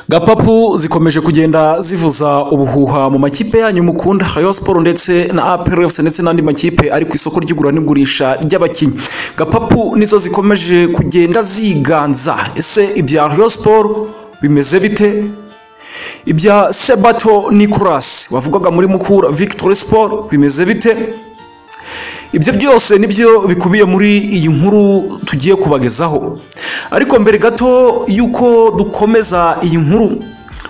gapapu zikomeje kugenda zivuza ubuhuha mu makipe yanyu mukunda rayon sport ndetse na apr fc ndetse n'andi makipe ari ku isoko ry'igura n'igurisha ry'abakinnyi gapapu nizo zikomeje kugenda ziganza ese ibya rayon sport bimeze bite ibya sebato nicolas wavugaga muri mukura victory sport bimeze bite ibyo byose nibyo bikubiye muri iyi nkuru tugiye kubagezaho ariko mbere gato y'uko dukomeza iyi nkuru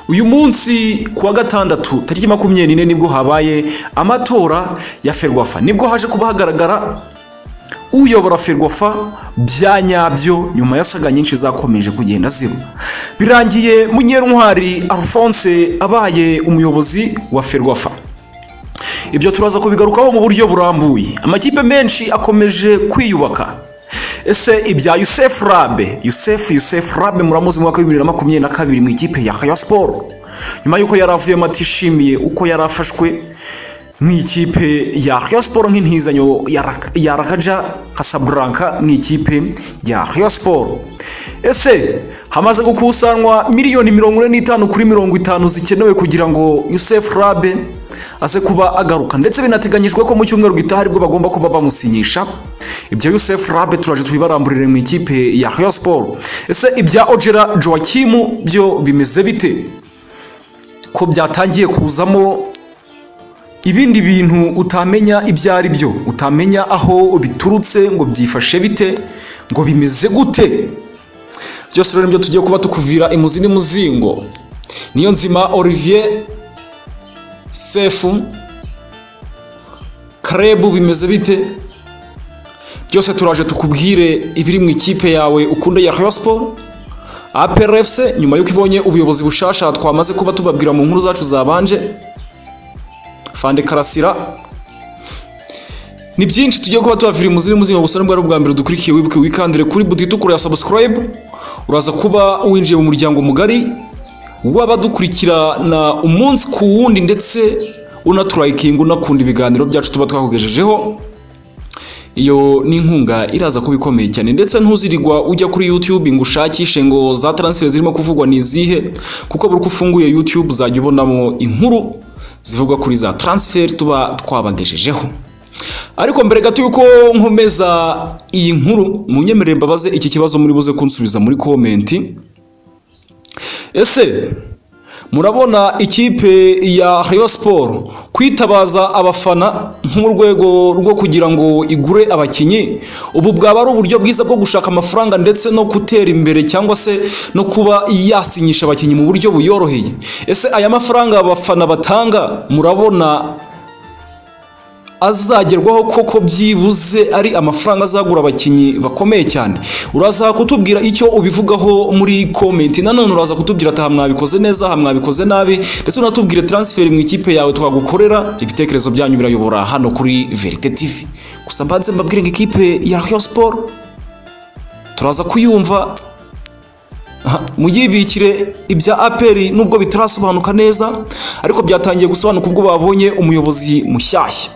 uyu munsi ku wa gatandatu tariki makumyabiri n'ine nibwo habaye amatora ya ferwafa nibwo haje kuba hagaragara uyobora ferwafa bya nyabyo nyuma ya saga nyinshi zakomeje kugenda ziba birangiye munyerintwari alphonse abaye umuyobozi wa ferwafa ibyo turaza kubigarukaho mu buryo burambuye amakipe menshi akomeje kwiyubaka ese ibya yusefu rabe yusefu yusefu rabe muramuzi mu mwaka w'ibihumbi bibiri na makumyabiri na kabiri mu ikipe ya haya siporo nyuma y'uko yari avuyemo atishimiye uko yari afashwe mu ikipe ya haya siporo nk'intizanyo ya rakaja kasaburanka mu ikipe ya haya siporo ese hamaze gukusanwa miliyoni mirongo ine n'itanu kuri mirongo itanu zikenewe kugira ngo yusefu rabe aze kuba agaruka ndetse binateganyijwe ko mu cyumweru gitaha aribwo bagomba kuba bamusinyisha ibyo yusefu rabe turaje tubibaramburire mu ikipe ya haya siporo ese ibya ojera joakimu byo bimeze bite ko byatangiye kuzamo ibindi bintu utamenya ibyo ari byo utamenya aho biturutse ngo byifashe bite ngo bimeze gute byose rero nibyo tugiye kuba tukuvira imuzi n'umuzingo niyo nzima olivier sefu karebu bimeze bite byose turaje tukubwire ibiri mu ikipe yawe ukunda ya rayon siporo APRFC nyuma y'uko ibonye ubuyobozi bushasha twamaze kuba tubabwira mu nkuru zacu zabanje fande karasira ni byinshi tugiye kuba tubavira imuzi n'umuzingo gusa nibwo ari ubwa mbere dukurikiye wibuke wikandire kuri buti itukura ya subscribe uraza kuba winjiye mu muryango mugari w'abadukurikirana umunsi ku wundi ndetse unaturayikinga unakunda ibiganiro byacu tuba twakugejejeho iyo ni inkunga iraza kuba ikomeye cyane ndetse ntuzirigwa ujya kuri yutube ngo ushakishe ngo za taransiferi zirimo kuvugwa ni izihe kuko buri uko ufunguye yutube uzajya ubonamo inkuru zivugwa kuri za taransiferi tuba twabagejejeho ariko mbere gato y'uko nkomeza iyi nkuru munyemerere mbabaze iki kibazo muri buze kunsubiza muri komenti ese murabona ikipe ya Rayon siporo kwitabaza abafana nk'urwego rwo kugira ngo igure abakinnyi ubu bwaba ari uburyo bwiza bwo gushaka amafaranga ndetse no gutera imbere cyangwa se no kuba yasinyisha abakinnyi mu buryo buyoroheye ese aya mafaranga abafana batanga murabona azagerwaho koko byibuze ari amafaranga azagura abakinnyi bakomeye cyane uraza kutubwira icyo ubivugaho muri komenti nanone uraza kutubwira ati mwabikoze neza mwabikoze nabi ndetse unatubwire taransiferi mu ikipe yawe twagukorera ibitekerezo byanyu birayobora hano kuri verite tivi gusa mbanze mbabwire ngo ikipe ya rayon siporo turaza kuyumva muyibikire ibya aperi nubwo bitarasobanuka neza ariko byatangiye gusobanuka ubwo babonye umuyobozi mushyashya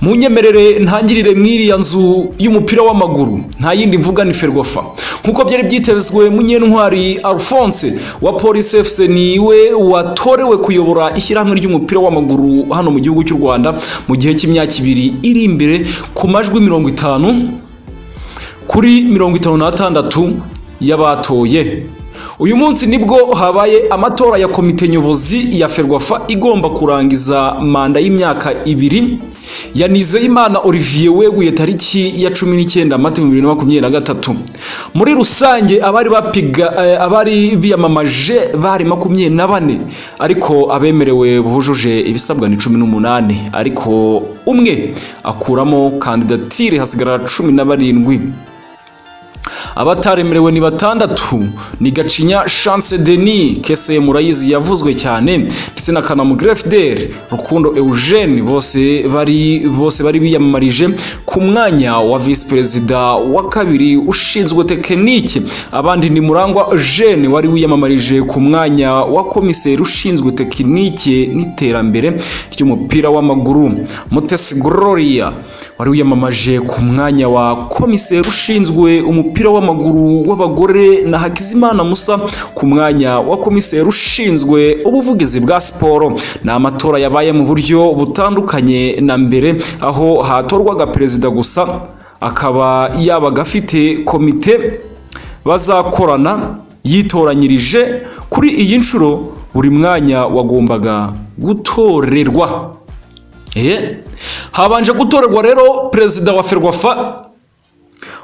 munyemerere ntangirire mw'iriya nzu y'umupira w'amaguru nta yindi mvuga ni ferwafa nk'uko byari byitezwe munyentwari alphonse wa polisi fc niwe watorewe kuyobora ishyirahamwe ry'umupira w'amaguru hano mu gihugu cy'u rwanda mu gihe cy'imyaka ibiri iri imbere ku majwi mirongo itanu kuri mirongo itanu n'atandatu y'abatoye uyu munsi nibwo habaye amatora ya komite nyobozi ya ferwafa igomba kurangiza manda y'imyaka ibiri ya nizeyimana olivier weguye tariki ya cumi n'icyenda mata bibiri na makumyabiri na gatatu muri rusange abari bapiga abari biyamamaje bari makumyabiri na bane ariko abemerewe bujuje ibisabwa ni cumi n'umunani ariko umwe akuramo kandidatire hasigarara cumi na barindwi abataremerewe ni batandatu ni gacinya chance denis kese murayizi yavuzwe cyane ndetse na kanamu grefdel rukundo eugene bose bari bose bari biyamamarije ku mwanya wa visi perezida wa kabiri ushinzwe tekinike abandi ni murangwa jene wari wiyamamarije ku mwanya wa komiseri ushinzwe tekinike n'iterambere ry'umupira w'amaguru mutesi gloria wari wiyamamaje ku mwanya wa komiseri ushinzwe umupira w'amaguru w'abagore na Hakizimana Musa ku mwanya wa komiseri ushinzwe ubuvugizi bwa siporo ni amatora yabaye mu buryo butandukanye na mbere aho hatorwaga perezida gusa akaba yabaga afite komite bazakorana yitoranyirije kuri iyi nshuro buri mwanya wagombaga gutorerwa Eh, habanje gutorerwa rero perezida wa ferwafa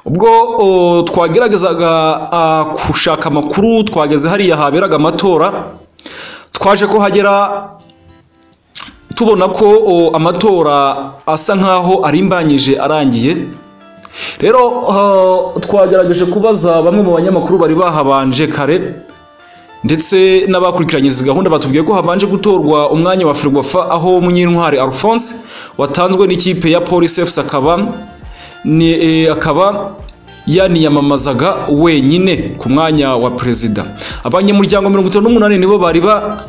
ubwo o, twageragezaga a, gushaka amakuru twageze hariya haberaga amatora twaje ko hagera tubona ko o, amatora asa nkaho arimbanyije arangiye rero o, twagerageje kubaza bamwe mu banyamakuru bari bahabanje kare ndetse n'abakurikiranye izi gahunda batubwiye ko habanje gutorwa umwanya wa Ferwafa aho Munyintwari Alphonse watanzwe n'ikipe ya Police FC akaba ni e, akaba yaniyamamazaga wenyine ku mwanya wa perezida abanyamuryango mirongo itanu n'umunani nibo bari ba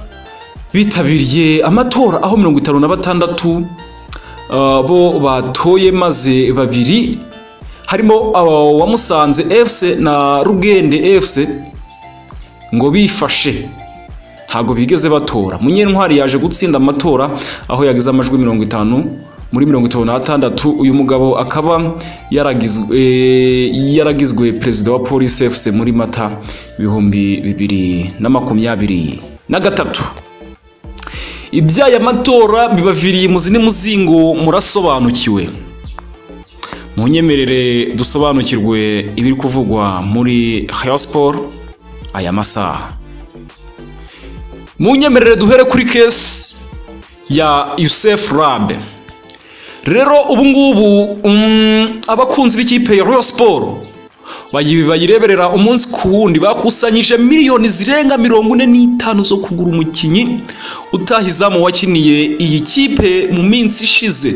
bitabiriye amatora aho mirongo itanu na batandatu uh, bo batoye maze babiri harimo uh, wa Musanze FC na Rugende FC ngo bifashe ntabwo bigeze batora munyentwari yaje gutsinda amatora aho yagize amajwi mirongo itanu muri mirongo itanu n'atandatu uyu mugabo akaba yaragizwe yaragizwe perezida wa polisi efuse muri mata ibihumbi bibiri na makumyabiri na gatatu iby'aya matora bibaviriye muzi n'umuzingo murasobanukiwe mu nyemerere dusobanukirwe ibiri kuvugwa muri hayo siporo aya masaha mu nyemerere duhere kuri kesi ya Yusef Rabe rero ubu ngubu abakunzi b'ikipe ya Royal Sport bayireberera umunsi ku wundi bakusanyije miliyoni zirenga mirongo ine n'itanu zo kugura umukinnyi utahizamu wakiniye iyi kipe mu minsi ishize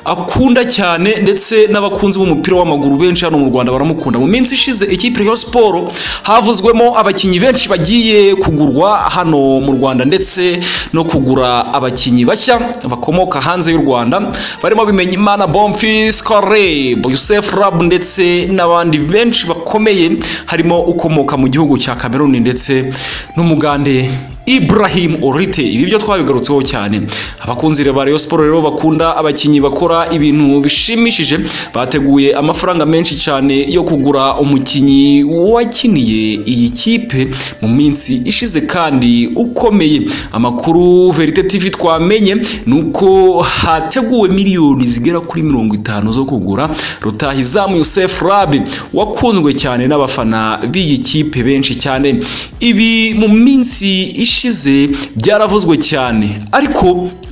akunda cyane ndetse n'abakunzi b'umupira w'amaguru benshi hano mu Rwanda baramukunda mu minsi ishize ikipe Rayon Sport havuzwemo abakinnyi benshi bagiye kugurwa hano mu Rwanda ndetse no kugura abakinnyi bashya bakomoka hanze y'u Rwanda barimo bimenya Imana Bonfils Kore Youssef Rab ndetse n'abandi benshi bakomeye harimo ukomoka mu gihugu cya Cameroon ndetse n'umugande Ibrahim Orite ibi byo twabigarutseho cyane abakunzi ba Rayon Sport rero bakunda abakinnyi bakora ibintu bishimishije bateguye amafaranga menshi cyane yo kugura umukinnyi wakiniye iyi kipe mu minsi ishize kandi ukomeye amakuru Verite TV twamenye nuko hateguwe miliyoni zigera kuri mirongo itanu zo kugura Rutahizamu Youssef Rabi wakunzwe cyane n'abafana b'iyi kipe benshi cyane ibi mu minsi ishize ishize byaravuzwe cyane ariko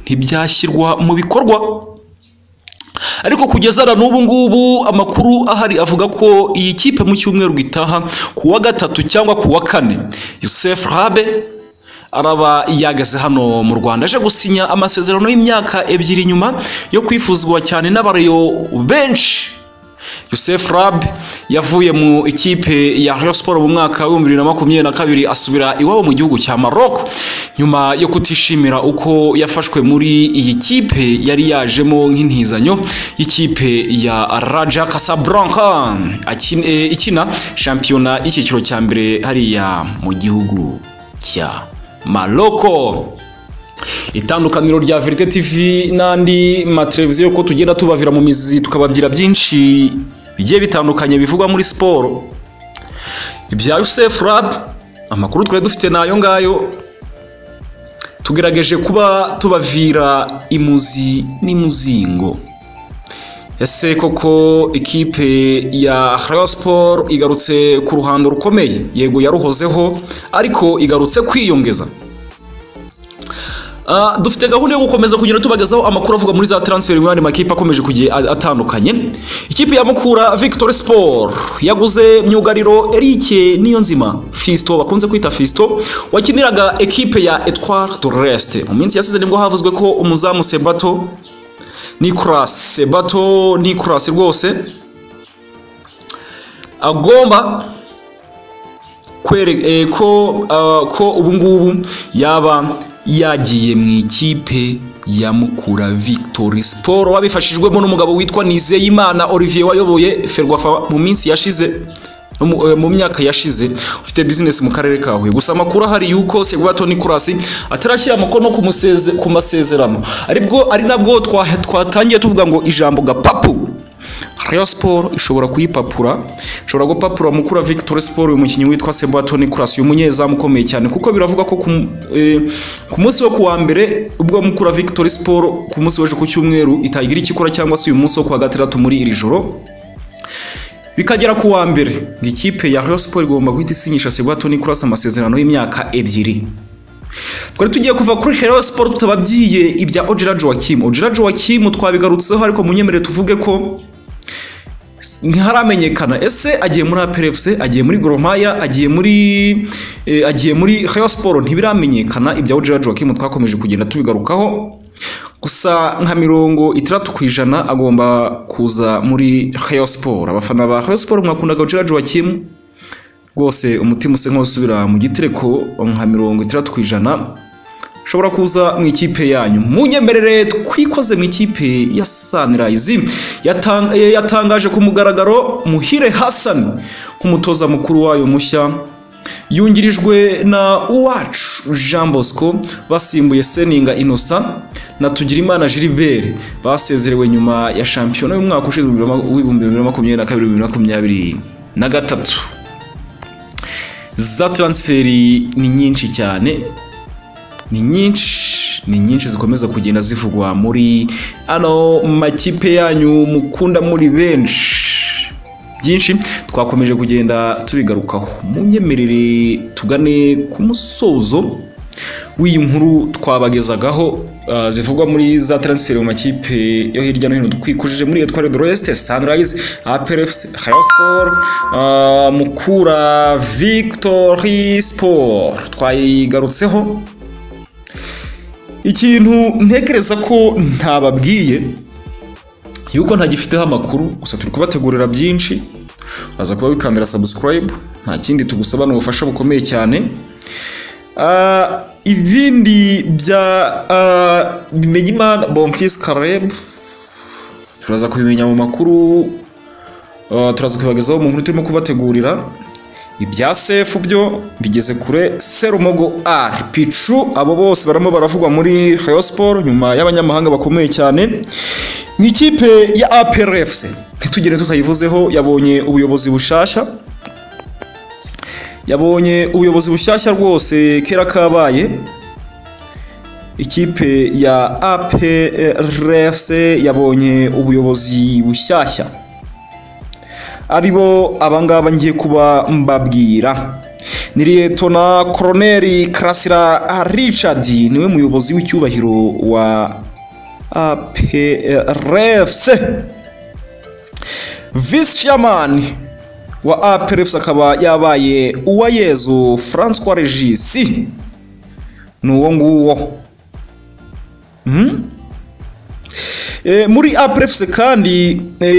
ntibyashyirwa mu bikorwa ariko kugeza na n'ubu ngubu amakuru ahari avuga ko iyi kipe mu cyumweru gitaha ku wa gatatu cyangwa ku wa kane Youssef Rabe araba yageze hano mu Rwanda aje gusinya amasezerano y'imyaka ebyiri nyuma yo kwifuzwa cyane n'abareyo benshi Youssef Rab yavuye mu ikipe ya Rayon Sport mu mwaka wa 2022 asubira iwabo mu gihugu cya Maroc nyuma yo kutishimira uko yafashwe muri iyi kipe yari yajemo nk'intizanyo y'ikipe ya Raja Casablanca ikina shampiyona y'icyiciro cya mbere hariya mu gihugu cya Maroko itandukaniro rya verite tv n'andi mateleviziyo ko tugenda tubavira mu mizi tukababyira byinshi bigiye bitandukanye bivugwa muri siporo ibya yusefu rabu amakuru twari dufite nayo ngayo tugerageje kuba tubavira imuzi n'imuzingo ese koko ikipe ya Rayon Sport igarutse ku ruhando rukomeye yego yaruhozeho ariko igarutse kwiyongeza dufite gahunda yo gukomeza kugenda tubagezaho amakuru avuga muri za taransiferi mu yandi makipe akomeje kugiye atandukanye ikipe ya mukura victoire sport yaguze myugariro erike niyo nzima fisito bakunze kwita fisito wakiniraga ekipe ya etware doreste mu minsi yasize nibwo havuzwe ko umuzamu sebato nicolas sebato nicolas rwose agomba ko ubu ngubu yaba yagiye mu ikipe ya Mukura Victory Sport Paul wabifashijwemo n'umugabo witwa Nizeyimana Olivier wayoboye Ferwafa mu minsi yashize no mu- eh, mu myaka yashize ufite bizinesi mu karere ka Huye gusa amakuru ahari yuko Segwato Nicolas atarashyira umukono ku museze ku masezerano aribwo ari nabwo twa- twatangiye tuvuga ngo ijambo gapapu Rayon Sport ishobora kuyipapura ishobora gupapura mukura Victory Sport uyu mukinnyi witwa Sebato Nicolas uyu munyezamu ukomeye cyane kuko biravuga ko ku mu- eh, ku munsi wo kuwa mbere ubwo mukura Victory Sport ku munsi w'ejo ku cyumweru itagira ikikora cyangwa se uyu munsi wo kuwa gatandatu muri iri joro bikagera ku wa mbere ngo ikipe ya Rayon Sport igomba guhita isinyisha Sebato Nicolas amasezerano y'imyaka ebyiri twari tugiye kuva kuri Rayon Sport tutababyiye ibya Ojira Joachim Ojira Joachim twabigarutseho ariko munyemerere tuvuge ko ntiharamenyekana ese agiye muri APRFC agiye muri Goromaya agiye muri eh, agiye muri Rayon Sport ntibiramenyekana ibya Ojira Joachim twakomeje kugenda tubigarukaho gusa nka mirongo itandatu ku ijana agomba kuza muri Rayon Sport abafana ba Rayon Sport mwakundaga Ojira Joachim rwose umutima usa nk'usubira mu gitereko nka mirongo itandatu ku ijana ushobora kuza mu ikipe yanyu munyemerere twikoze mu ikipe ya Sunrise Yatang- eh, yatangaje ku mugaragaro Muhire Hassan nk'umutoza mukuru wayo mushya yungirijwe na Uwacu Jean Bosco basimbuye Seninga Innocent na Tugirimana Gilbert basezerewe nyuma ya shampiyona y'umwaka ushize 2022 2023 za transferi ni nyinshi cyane ni nyinshi ni nyinshi zikomeza kugenda zivugwa muri ano makipe yanyu mukunda muri benshi byinshi twakomeje kugenda tubigarukaho munyemerere tugane ku musozo w'iyi nkuru twabagezagaho ah, zivugwa muri za transfer mu makipe yo hirya no hino twikujije muri Etoile de l'Ouest, Sunrise, APRFC, Rayon Sport, ah, Mukura, Victory Sport twayigarutseho ikintu ntekereza ko ntababwiye yuko ntagifiteho amakuru gusa turi kubategurira byinshi baza kuba wikandira subscribe nta kindi tugusaba ni ubufasha bukomeye cyane Ah, ibindi bya ah, bimenyimana bonfis kareb turaza kubimenya mu makuru ah, turaza kubibagezaho mu nkuru turimo kubategurira ibya sefu byo bigeze kure serumogo r picu abo bose barimo baravugwa muri Rayon Sport nyuma y'abanyamahanga bakomeye cyane mu ikipe ya APRFC ntitugire tutayivuzeho yabonye ubuyobozi bushasha yabonye ubuyobozi bushyashya rwose kera kabaye ikipe ya APRFC yabonye ubuyobozi bushyashya aribo abangaba ngiye kuba mbabwira ni liyetona koroneri karasira richard niwe muyobozi w'icyubahiro wa aprfc visi chairman wa aprfc akaba yabaye uwayezu francois regis ni uwo nguwo E, muri APRFC kandi e,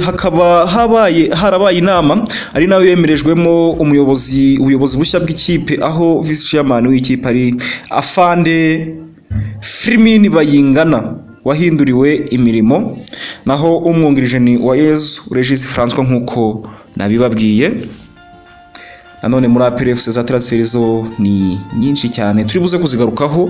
hakaba habaye harabaye inama ari nayo yemerejwemo umuyobozi ubuyobozi bushya bw'ikipe aho vice chairman w'ikipe ari Afande Firmin Bayingana wahinduriwe imirimo naho umwungirije ni Uwayezu Regis François nkuko nabibabwiye nanone muri APRFC za transfer zo ni nyinshi cyane turi buze kuzigarukaho